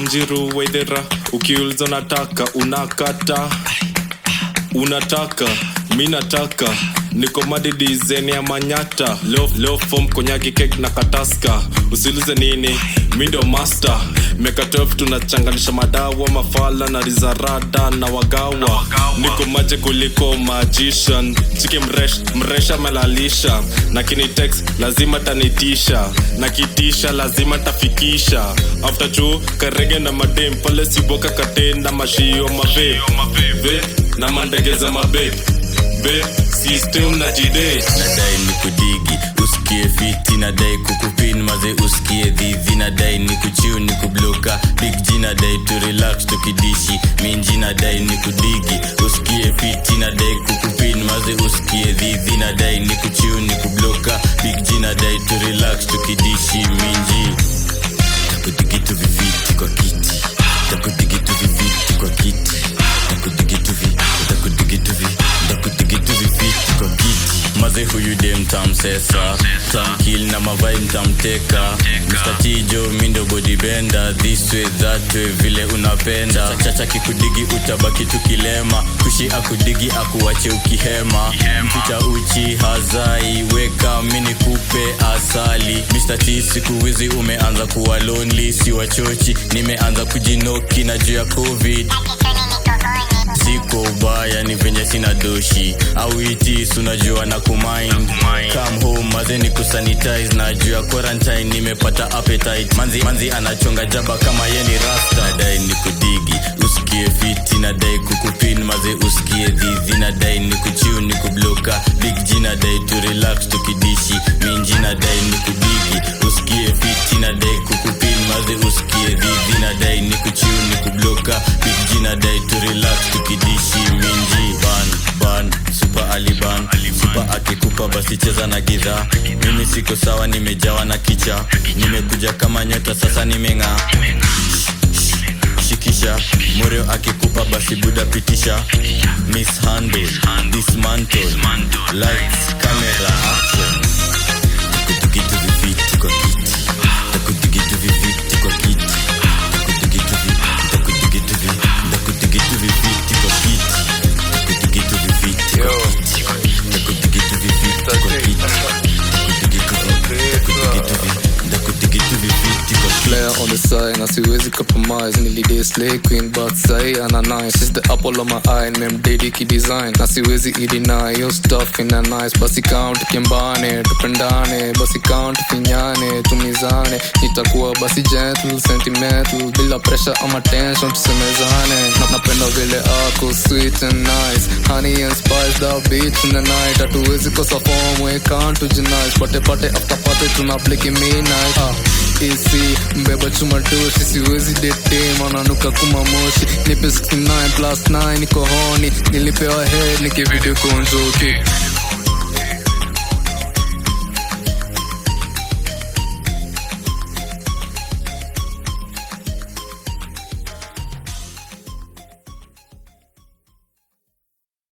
wanjiru wedhera ukiuliza unataka unakata unataka mi nataka niko madidizeni ya manyata leo, leo fom konyagi kek na kataska usilize nini mi ndo master meka 12 tunachanganisha madawa mafala na rizarada na wagawa niko maje kuliko magician chiki mresh, mresha melalisha na kinitex lazima tanitisha na kitisha lazima tafikisha after juu karege na madem pale siboka katenda mashio mabe Ve, na mandege za mabe be system na jide nadai ni kudigi usikie fiti nadai kukupin maze usikie dhidhi nadai ni kuchiu ni kubloka big g nadai tu relax tukidishi minji nadai ni kudigi usikie fiti nadai kukupin maze usikie dhidhi nadai ni kuchiu ni kubloka big g nadai tu relax tukidishi minji takudigi tu viviti kwa kiti takudigi tu viviti kwa kiti takudigi tu vi takudigi tu vi takudigi tu viviti kwa kiti maze huyu de mtamsesa tamkil na mavai mtamteka mstatijo mindo bodibenda this way that way vile unapenda chacha kikudigi utabaki tukilema kushi akudigi akuwache ukihema mficha uchi hazai weka mini kupe asali Mr. T siku hizi umeanza kuwa lonely si wachochi nimeanza kujinoki na juu ya covid siko ubaya ni venye sina doshi au itis unajua na kumind come home maze ni kusanitize na juu ya quarantine nimepata appetite manzi, manzi anachonga jaba kama ye ni rasta dai ni kudigi usikie fiti na dai kukupin maze usikie dhidhi na dai ni kuchiu ni kubloka big g na dai tu relax tukidishi minji na dai ni kudigi usikie fiti na dai kukupin maze usikie dhidhi na dai ni kuchiu ni kubloka big g na dai tu relax tukidishi minji ban ban super aliban super akikupa basi cheza na gidhaa mimi siko sawa nimejawa na kicha nimekuja kama nyota sasa nimeng'aa shikisha moreo akikupa basi buda pitisha mishandle dismantle lights camera action takutukitu viviti kwa kiti takutukitu viviti kwa kiti takutukitu vi takutukitu vi takutukitu viviti kwa kiti takutukitu viviti kwa kiti takutukitu viviti kwa kiti takutukitu takutukitu vi takutukitu viviti kwa kiti player on the side na siwezi compromise nilidai slay queen but sai ana nice is the apple of my eye memdedi kidesign na siwezi ideny yo stuff ina nice basi count kimbane tupendane basi count finyane tumizane nitakuwa basi gentle sentimental bila pressure ama tension tusemezane na napenda vile ako sweet and nice honey and spice the beat in the night hatuwezi kosa form we can't tujinice pate pate after pate tuna bliki midnight ah isi mbeba chuma doshi siwezi dete mananuka kuma moshi nipe 69 plus 9 niko honi nilipewa head nikivideo konjoki